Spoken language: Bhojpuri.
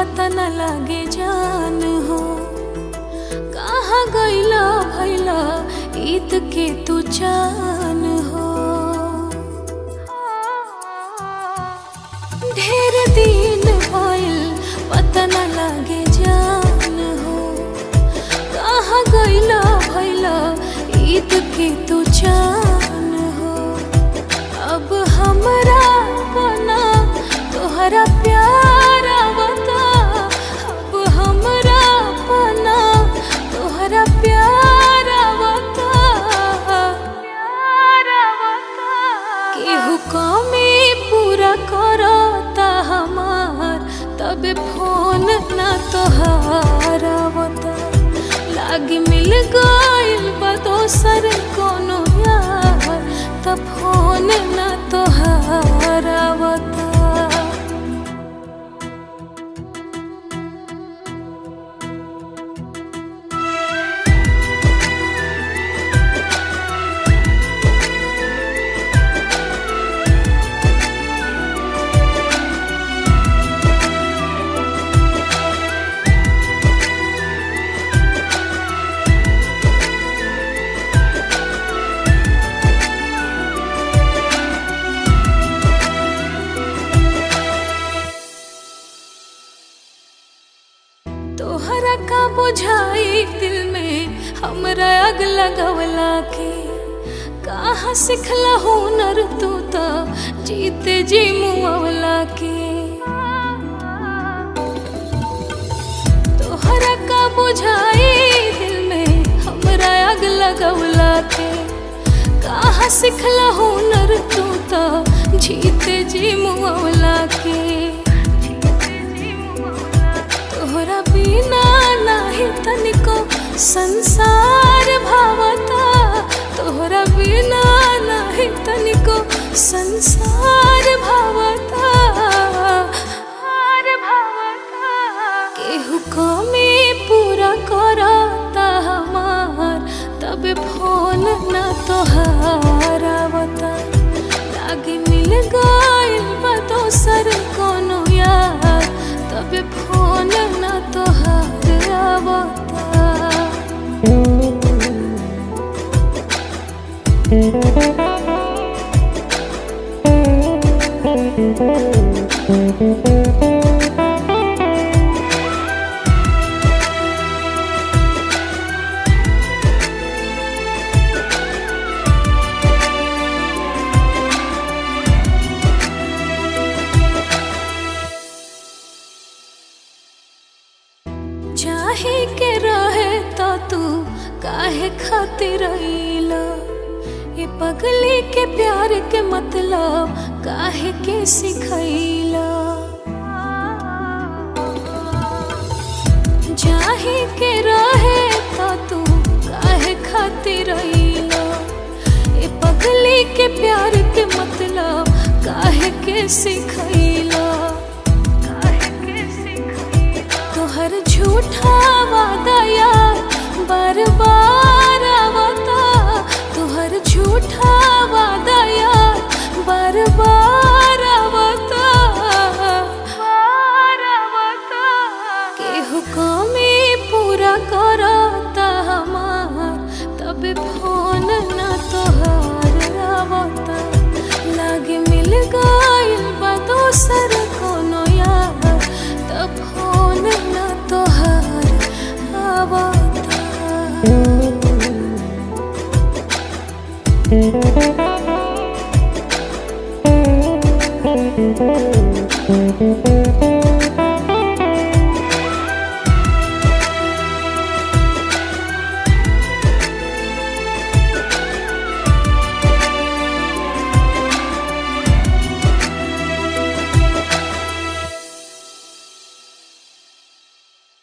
पता न लागे जान हो कहाँ गईला भैला ईद के तू जान हो ढेर दिन भइल पता न लागे जान हो कहाँ गईला भैला ईद के तू जान हो अब हमरा बना तोहरा प्यार आवता अब हमरा बना तोहरा प्यार आवता प्यार आवता केहू कमी पूरा करता हमार तबे फोन ना तोहार आवता लागी मिल गइल बा दोसर कोनो यार तब फोन ना तोहार आवता तोहरा का बुझाई दिल में हमरा आग लगवला के कहाँ सिखला हुनर तू तो जीते जी मुआवला के तोहरा का बुझाई दिल में हमरा आग लगवला के कहाँ सिखला हुनर तू तो जीते जी मुआवला के तोहरा बिना नाही तनिको संसार भावता तोहरा बिना नाही तनिको संसार भावता हार भावता केहू कमी पूरा करता हमार तबे फोन ना तोहार आवता लागे मिल गइल बा दोसर कोनो यार तबे फोन ना तोहार आवता चाहे के रहे तो तू काहे खातिर रहीला ये पगली के प्यार के मतलब काहे के सिखैला चाहे के रहे तो तू काहे खातिर रहीला ये पगली के प्यार के मतलब काहे के सिखैला